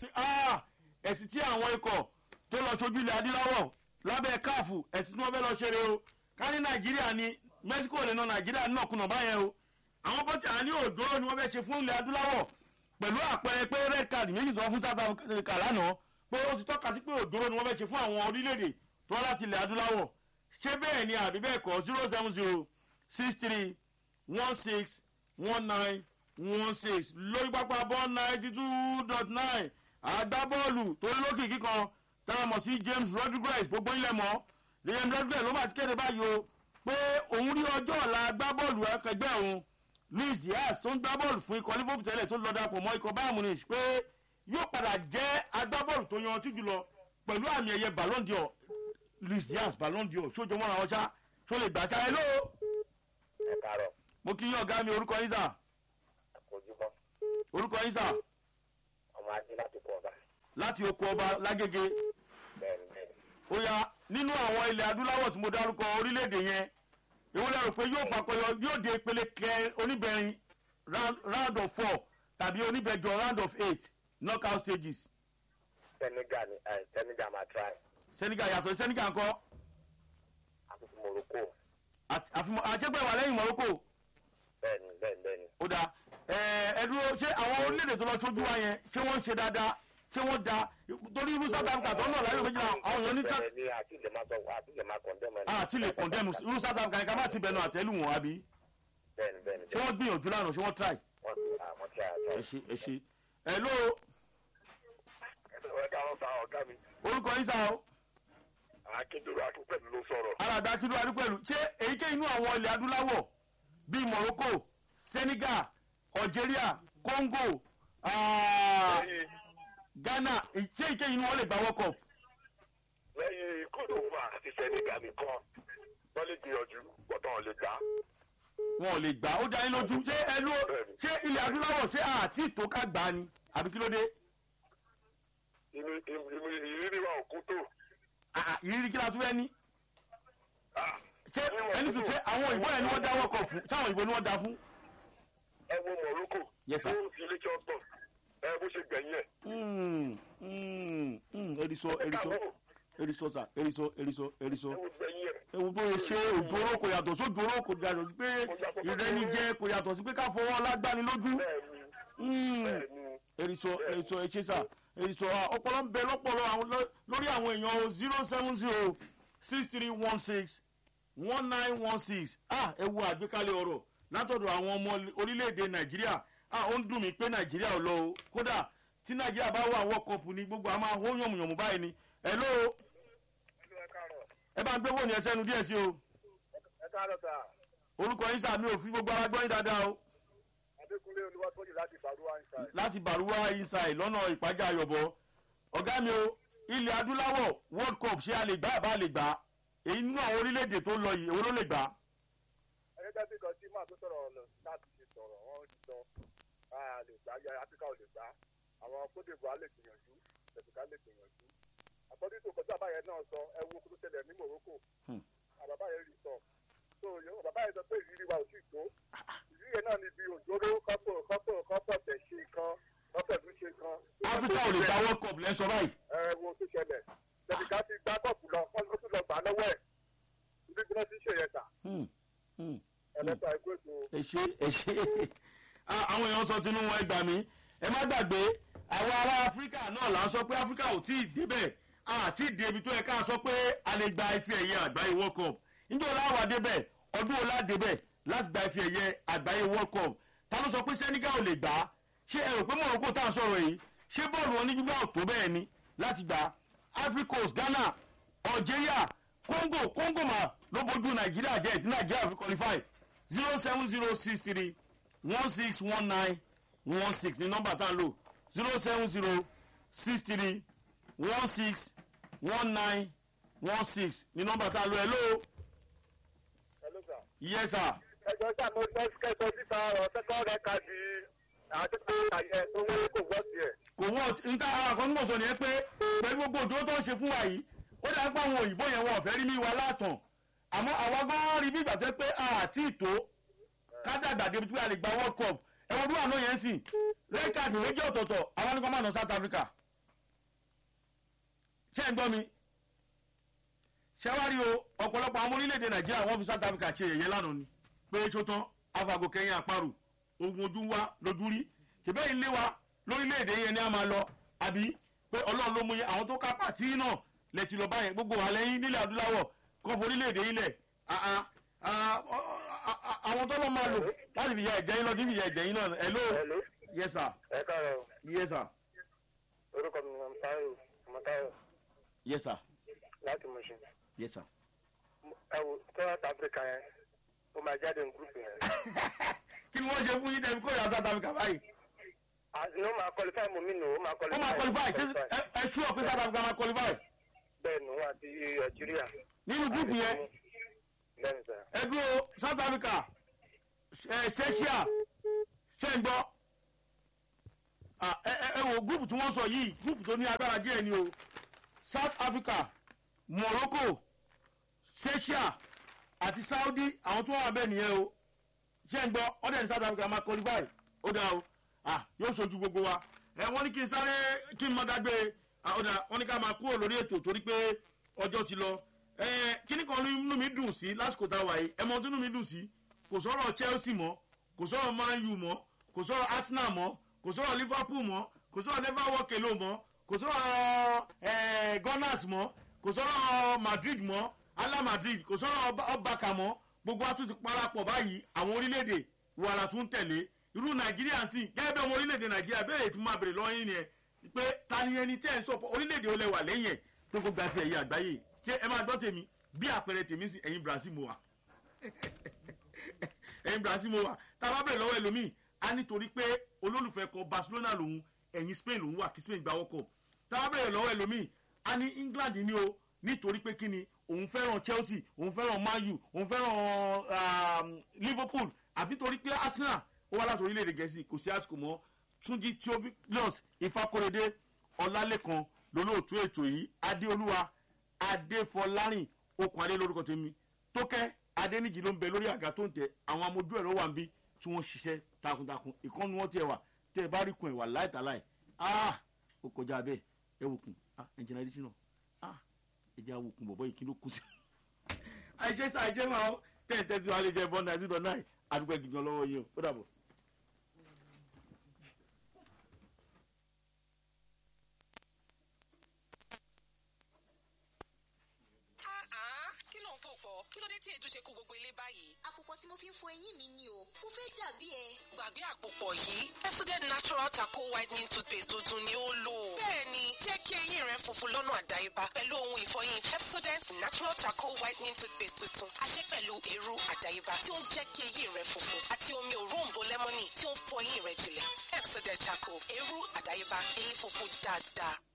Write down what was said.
ẹ̀sìn tí àwọn ikọ̀ tó lọ sójú ilẹ̀ adúláwọ̀ lábẹ́ káàfù ẹ̀sìn tí wọ́n fẹ́ lọ ṣeré o ká ní nàìjíríà ni mexico lè na nàìjíríà náà kùnà báyẹn o àwọn kan tí a ní òjòrò ni wọ́n fẹ́ ṣe fún ilẹ̀ adúláwọ̀ pẹ̀lú àpẹẹrẹ pé red card méjì tó wọ́n fún south africa lánàá pé ó ti tọ́ka sí pé òjòrò ni wọ́n fẹ́ ṣe fún àwọn orílẹ̀-èdè tó wá láti ilẹ̀ adúláwọ̀ ṣé bẹ́ẹ̀ ni àbí bẹ́ẹ̀ kọ́ zero seven zero six three one six one nine one six lórí pápá bọ́ ninety two dot nine agbábọ́ọ̀lù tó lókìkí kan táwọn mọ̀ sí james rodriguez gbogbo ilẹ̀ mọ́ james rodriguez ló bá ti kéde báyìí o pé òun rí ọjọ́ ọ̀la agbábọ́ọ̀lù akẹgbẹ́ òun luis diaz tó ń gbá bọ́ọ̀lù fún ikọ̀ liverpool tẹ́lẹ̀ tó lọ dapò mọ́ ikọ̀ bayern munich pé yóò padà jẹ́ agbábọ́ọ̀lù tó yanrantí jùlọ pẹ̀lú àmì ẹ̀yẹ ballon d'or luis diaz ballon d'or sójó mọ́ra wọn ṣá tó lè gbà ṣá ẹ ló. ẹ káàárọ̀ mo kí yín ọ̀gá mi orúkọ yín sà àkójúmọ́ orúkọ yín sà ọmọ ajé láti kọ ọba láti oko ọba lágége bẹ́ẹ̀ni bẹ́ẹ̀ni ó yá nínú àwọn ilẹ̀ adúláwọ̀ tí mo dárúkọ orílẹ̀-èdè yẹn èwo lẹ rò pé yóò papọ̀yọ yóò dé ìpele kẹ oníbẹ̀rin round round of four tàbí oníbẹ̀jọ round of eight knockout stages senegal ni ẹ senegal máa try senegal yàtọ̀ senegal ńkọ́ àkókò morocco àti- àfimọ́ àjẹgbẹ́ wà lẹ́yìn morocco bẹ́ẹ̀ni bẹ́ẹ̀ni bẹ́ẹ̀ni ó dáa ẹ ẹ dúró ṣé àwọn orílẹ̀-èdè tó lọ sójú wa yẹn ṣé wọ́n ń ṣe dáadáa ṣé wọ́n da torí irú south africa tó ń lọ láyé méjìlá àwọn èèyàn ní bẹ́ẹ̀ ni àti lè máa sọ àti lè máa condemn ẹni. àti lè condemn irú south africa yẹn ká má ti bẹnu àtẹ́lù wọn àbí bẹ́ẹ̀ni bẹ́ẹ̀ni ṣé wọ́n gbìyànjú lánàá ṣé wọ́n try wọ́n ti àwọn tí a tọ́. ẹ ṣe ẹ ṣe ẹ ló ẹ káwọn sa ọ̀gá mi orúkọ yín sá o akíndúró akínpẹ̀lú ló sọ̀rọ̀. alàgbà kí ló wá rí pẹ̀lú ṣé èyíkéyìí inú àwọn ilẹ̀ adúláwọ̀ bíi morocco senegal algeria congo ah, lẹ́yìn ghana ṣé èyíkéyìí inú wọn lè gba world cup lẹ́yìn kódòwà àti senegal nìkan wọ́n lè gbìyànjú gbọ́dọ̀ lè gbà. wọn ò lè gbà ó dá yín lójú ṣé ẹ ló ṣé ilẹ̀ adúláwọ̀ ṣé àti ìtò ká gbà á ni àbí kí ló dé inú inú ìrírí wa ò kú tó. Ah, ah, ìrírí kí la tún fẹ́ ní Ah, ṣé ẹni sùn ṣé àwọn òyìnbó yẹn ni wọ́n dá world cup fún ṣé àwọn òyìnbó ni wọ́n dá fún. ẹ wo morocco. Yes, sir. ó fi ilé jọ́sọ̀ ẹ bó ṣe gbẹ̀yìn ẹ̀. Mm, mm, mm, eriso eriso káwọ́ eriso sa eriso eriso eriso. ẹ wo gbẹ̀yìn ẹ̀. ewu bó ṣe òjòrò kò yàtọ̀ sójòrò kò yàtọ̀ sí pé ìrẹ́nijẹ kò yàtọ̀ sí pé ká fọwọ́ lágbani lójú. bẹ́ẹ̀ni Mm, bẹ́ẹ̀ni eriso eriso echesa eriso ah, ọpọlọ ń bẹ lọpọlọ àwọn lọ- lórí àwọn èèyàn zero seven zero six three one six one nine one six ah ẹ wo àgbékalẹ̀ ọ̀rọ̀ látọ̀dọ̀ àwọn ọmọ orílẹ̀-èdè nàìjíríà ah ó ń dùn mí pé nàìjíríà ò lọ o kódà tí nàìjíríà bá wà world cup ni gbogbo a máa hó yànmùyànmù báyìí ni ẹ ló ẹ bá ń gbé wò ní ẹsẹ̀ nu díẹ̀ sí o ẹ káàárọ̀ sà orúkọ yín sàmì òfin gbogbo ara gbọ́yìn dáadáa o adékúnlé olúwatóyè láti ìbàdúrà inside. láti bàrúwá inside lọ́nà ìpájà ayọ̀bọ ọ̀gá mi o ilẹ̀ adúláwọ̀ world cup ṣé a lè gbá àbá lè gbá èyí nínú àwọn orílẹ̀-èdè tó lọ yìí èwo ló lè gbá ẹgbẹ́ bí kan tí máa tó sọ̀rọ̀ lọ láti ṣe sọ̀rọ̀ wọ́n ti sọ a lè gbá ya áfíríkà ò lè gbá àwọn kódèbò á lè gbìyànjú tẹ̀síkà lè gbìyànjú àkọ́dé tó kọjá bàbá yẹn náà sọ ẹ wo kó tó tẹ̀lé ní morocco Hmm. àbàbá yẹn rí sọ so yóò bàbá yẹn sọ pé ìrírí wa ò tí ì tó ìrírí yẹn náà ni bí òjòrò kọ́pọ̀ kọ́pọ̀ kọ́pọ̀ tẹ̀ ṣe kan kọ́pọ̀ tún ṣe kan. áfíríkà ò lè gbá world cup lẹ́sọ̀ báyìí ẹ wo tó ṣẹlẹ̀ tẹ̀síkà ti gbá kọ́ọ̀pù lọ wọ́n tún lọ gbà lọ́wọ́ ẹ̀ ibi tí wọ́n ti ń ṣe yẹn tà Hmm, hmm. ẹ̀lẹ́ta ẹgbẹ́ ètò ẹ ṣe ẹ ṣe Ah, àwọn èèyàn sọ tinú wọn ẹ gbà mí ẹ má gbàgbé àwọn ará áfíríkà náà là ń sọ pé áfíríkà ò tí ì débẹ̀ àti ìdí ibi tó yẹ ká sọ pé a lè gba ife ẹ̀yẹ àgbáyé world cup níjọ́ ọláwà débẹ̀ ọdún ọlá débẹ̀ láti gba ife ẹ̀yẹ àgbáyé world cup ta ló sọ pé senegal ò lè gbà á ṣé ẹ rò pé morocco tá à ń sọ̀rọ̀ yìí ṣé bọ́ọ̀lù wọn ní gbígbà ò tó bẹ́ẹ̀ ni láti gbà á ivory coast ghana algeria congo congo mà ló bójú nàìjíríà jẹ́ ìtí nàìjíríà fi qualify zero seven zero six three one six one nine one six ní nọ́mbà tá à ń lò zero seven zero six three one six one nine one six ní nọ́mbà tá à ń lò hello ẹlẹ́sà. yes sir ẹjọ́ sá mo fẹ́ kẹ́sọ síta ọ̀rọ̀ tẹ́kọ̀ rẹ̀ ka di àdúgbò àyẹ tó wọlé kò gbọ́ tiẹ̀. kò wọ́n níta ara kan nígbà sọ nìyẹn pé pẹ̀lú gbogbo òdòdó tó ń ṣe fún wa yìí ó dáa pé àwọn òyìnbó yẹn wọn ò fẹ́ rí mi wa látàn àmọ́ àwa gan rí bí ìgbà tó pé àti ìtò kádàgbà débi tí a lè gba world cup ẹ̀wọ̀n bí wà náà yẹn sìn red card méjì ọ̀tọ̀ọ̀tọ̀ àwọn nípa máa nà south africa ṣé ń gbọ́ mi ṣẹ́wárí o ọ̀pọ̀lọpọ̀ àwọn orílẹ̀-èdè nàìjíríà wọ́n fi south africa ṣe yẹ̀yẹ́ lánàá ni pé ṣótán afago kẹyìn àparò ogun ojú wa lójú rí ṣèbẹ́ ilé wa lórílẹ̀-èdè yẹn ni a máa lọ àbí pé ọlọ́run ló mú yẹn àwọn tó ká pàtí náà lẹ ti lọ báyẹn gbogbo wà lẹ́yìn nílẹ̀ adúláwọ̀ kọ́ fún orílẹ̀-èdè yìí lẹ̀ àwọn tó lọ́ máa lò láti fi ya ẹ̀jẹ̀ yín lọ sí fi ya ẹ̀jẹ̀ yín náà hello Hello. yes sir ẹ káàárọ̀ yes sir orúkọ mi ni Táyọ̀ Ọmọtáyọ̀ yes sir láti Mùṣin. yes sir. ẹ wo South Africa yẹn ó máa jáde ní gúrùpù yẹn. kí ni wọ́n ṣe fún yín tẹ̀mí kó yà south africa báyìí. àti ó máa qualify mú mi nù ó máa ó qualify. máa qualify ṣé ẹ- ẹ ṣú ọ pé south africa máa qualify bẹ́ẹ̀ nù àti Nàìjíríà. nínú gúrùpù yẹn bẹ́ẹ̀ ni sà. ẹ dúró south africa ẹ ṣẹ́ṣíà ṣe ń gbọ́ Ah, ẹ ẹ ẹ wo gúrùpù tí wọ́n sọ yìí gúrùpù tó ní agbára díẹ̀ ni o south africa morocco ṣẹ́ṣíà àti saudi àwọn tó wà bẹ́ẹ̀ nìyẹn o ṣe ń gbọ́ ọ̀dẹ̀ ní south africa máa qualify ó dáa o ah yóò ṣojú gbogbo wa ẹ wọ́n ní kí n sáré kí n mọ dágbé ah, ó dáa wọ́n ní ká máa kúrò lórí ètò torí pé ọjọ́ ti lọ ẹ kíní kan nínú mi dùn sí lásìkò tá a wà yìí ẹ mọ ohun tó nínú mi dùn sí kò sọ̀rọ̀ chelsea mọ́ kò sọ̀rọ̀ man u mọ́ kò sọ̀rọ̀ arsenal mọ́ kò sọ̀rọ̀ liverpool mọ́ kò sọ̀rọ̀ never walk alone mọ́ kò sọ̀rọ̀ ẹ gunners mọ́ kò sọ̀rọ̀ madrid mọ́ ala madrid kò sọ̀rọ̀ ọbàkà mọ́ gbogbo wa tún ti parapọ̀ báyìí àwọn orílẹ̀-èdè wàrà tún tẹ̀lé irú nàìjíríà sì gẹ́gẹ́ bí ọmọ orílẹ̀-èdè nàìjíríà bẹ́ẹ̀ tí mo máa bèrè lọ́yìn ni ẹ pé ta ni ẹni tẹ́ ẹ̀ ń sọ orílẹ̀-èdè olè wà lẹ́yìn ẹ̀ tó kó gba fi ẹ̀yẹ àgbáyé ṣé ẹ máa gbọ́ tèmi bí àpẹẹrẹ tèmi sí ẹ̀yin brazil mo wà ẹ̀yin brazil mo wà tá a bá bèrè lọ́wọ́ ẹlòmíì á nítorí pé olólùfẹ́ kan barcelona lòun ẹ̀yin spain lòun wà kí spain gba wọ́kọ̀ tá a bá bèrè lọ́wọ́ ẹlòmíì á ní england ni o nítorí pé kí ni òun fẹ́ràn chelsea òun fẹ́ràn man u òun fẹ́ràn um, liverpool àbí torí pé arsenal ó wá láti orílẹ̀-èdè gẹ̀ẹ́sì kò sí àsìkò mọ́ túnjí theophilus ifákóredé ọlálẹ́kan lólóòtú ètò yìí adéolúwa adéfọlárìn okùn adé lórúkọ tèmi tókẹ́ adéníjì ló ń bẹ lórí àga tó ń tẹ àwọn amójú ẹ̀rọ wà ń bí tí wọ́n ṣiṣẹ́ takuntakun ìkànnì wọn tiẹ̀ wà tẹ́ ẹ bá rí kun ẹ̀ wà láìtàláì ah ó kọjá bẹ́ẹ̀ ẹ wò kun ah ẹ̀jẹ̀ náà ẹ dísìn náà ah ẹ̀jẹ̀ awò kun bọ̀bọ̀ yìí kí ló kú sí. àìṣe sá àìṣe máa ń tẹ̀ tẹ́ tí wàá lè jẹ bọ́ọ̀nù àti ìdọ̀ náà àdúgbò ẹ̀gìgàn lọ́wọ́ yìí o ó dàbọ̀. Ah, kí ló ń pò pọ̀ kí ló dé tí èdè ṣe kó gbogbo ilé báyìí. àpòpọ̀ tí mo fi ń fọ eyín mi ni o mo fẹ́ dàbí ẹ. gbàgbé àpòpọ̀ yìí Pepsodent natural charcoal whitening toothpaste tuntun ni ó lò. bẹ́ẹ̀ni jẹ́ kí eyín rẹ funfun lọ́nà àdáyébá pẹ̀lú ohun ìfọyín Pepsodent natural charcoal whitening toothpaste tuntun a ṣe pẹ̀lú èrú àdáyébá tí ó ń jẹ́ kí eyín rẹ funfun àti omi òróǹbó lẹ́mọ́nì tí ó ń fọ eyín rẹ jìnlẹ̀ Pepsodent charcoal èrú àdáyébá eyín funfun dáadáa.